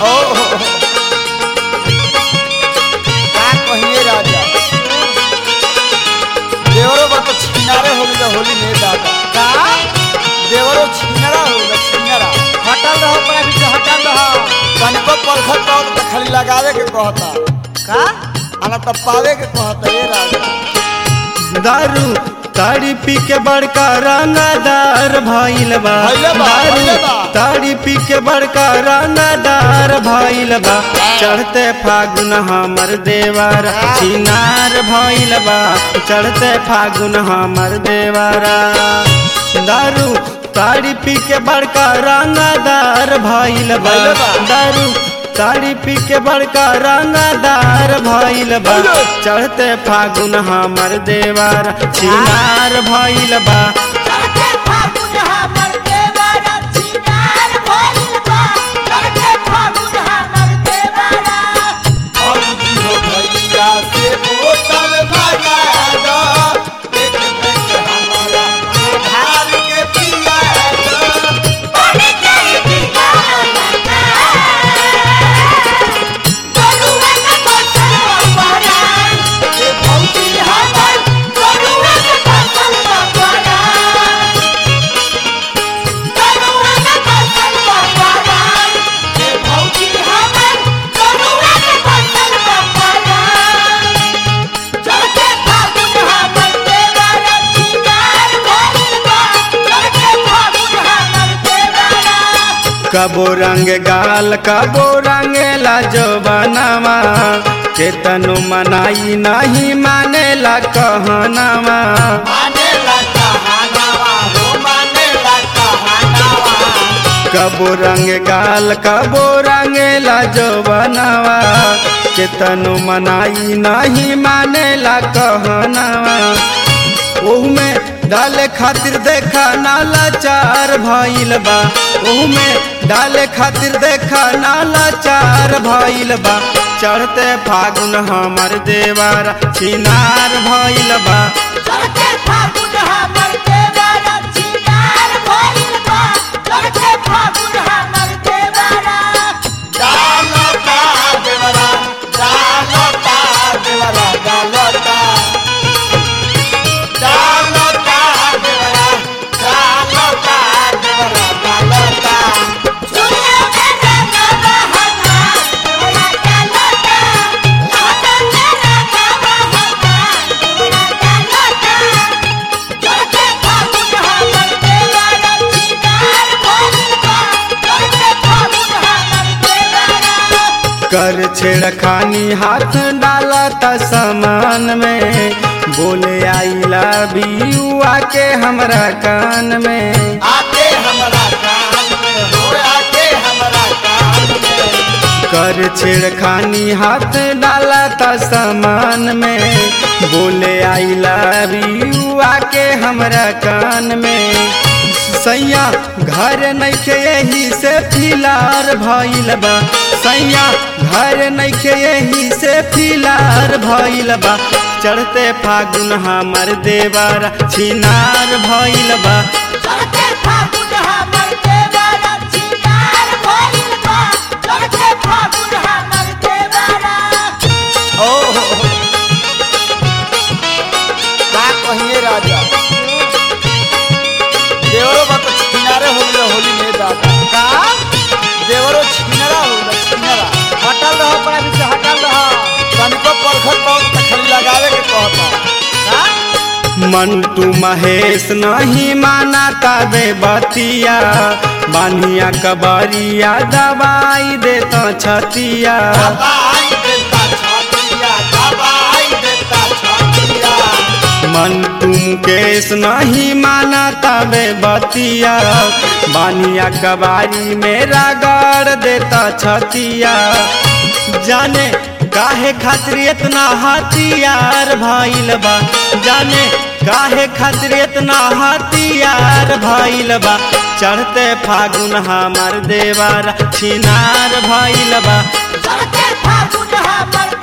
ओ का कहिए राजा देवरो बा तो छिनारे हो गया होली में दादा का देवरो छिनरा हो गया छिनरा हटल रहो पड़ा पीछे हटल रहो कनको परखत पाओ तो खाली लगावे के कहता का आना तब पावे के कहता ये राजा दारू ताड़ी पी के बड़का रंगदार भइल बा भइले बा, भइले दारू बा। ताड़ी पी के बड़का रंगदार भइल बा चढ़ते फागुन हमर देवारा चिनार भइल बा चढ़ते फागुन हमर देवारा दारू ताड़ी पी के बड़का रंगदार भइल बा भइले बा। दारू ताड़ी पी के बड़का रंगदार भइल बा चढ़ते फागुन हमर देवार चिनार भइल बा चढ़ते फागुन हमर देवरा चिनार भइल बा चढ़ते फागुन हमर देवरा भौजी हो भैया से बोतल भगा दो एक एक हमारा धार के पिया दो पानी के पिया लगा गरुआ का फसल बपरा ये भौजी हमर गरुआ का फसल बपरा गरुआ का फसल बपरा ये भौजी हमर गरुआ का फसल बपरा चढ़ते फागुन हमर देवरा चिनार भइल बा चढ़ते फागुन हमर देवरा कबो रंग गाल कबो रंग लाजो बनावा केतनु मनाई नहीं मानेला कहनावा माने लगा हानावा हो माने लगा हानावा कबो रंग गाल कबो रंग लाजो बनावा केतनु मनाई नहीं मानेला कहनावा ओहुमे डाले खातिर देखा नाला चार भइल बा ओहुमे डाले खातिर देखा नाला चार भइल बा चढ़ते फागुन हमर देवारा छिनार भइल बा चढ़ते फागुन हमर देवरा चिनार भइल बा चढ़ते फागुन हमर देवरा डालता देवरा डालता देवरा डालता डालता देवरा डालता देवरा डालता सुनियो मेरा गावा हमा देवरा डालता लाटा मेरा गावा हमा देवरा डालता चढ़ते फागुन हमर देवरा चिनार भइल बा चढ़ते फागुन हमर देवरा कर छेड़खानी हाथ डाला त समान में बोले आई लव यू आके हमरा कान में आके हमरा कान में हो आके हमरा कान में कर छेड़खानी हाथ डाला त समान में बोले आई लव यू आके हमरा कान में सैया घर नइखे यही से फिलार भइल बा सैया घर नइखे यही से फिलार भइल बा चढ़ते फागुन हमर देवर छिनार भइल बा चढ़ते फागुन हमर देवरा चिनार भइल बा चढ़ते फागुन हमर देवरा ओ हो, हो। का कहिए राजा देवरो बा तो छिनारे हो गया होली में दादा का देवरो छिनरा हो गया छिनरा हटल रहो पड़ा पीछे हटल रहो कनको परखत पाओ तो खाली लगावे के कहता का मंटू महेश नहीं माना तबे बतिया बानिया कबरिया दवाई देता छतिया दबाई देता छातिया दबाई देता छातिया मंटू मुकेश नहीं माना तबे बतिया बानिया कबारी मेरा गाड़ देता छतिया जाने काहे खातिर इतना हथियार भइल बा जाने काहे खातिर इतना हथियार भइल बा चढ़ते फागुन हमर देवर छिनार भइल बा चढ़ते फागुन हमर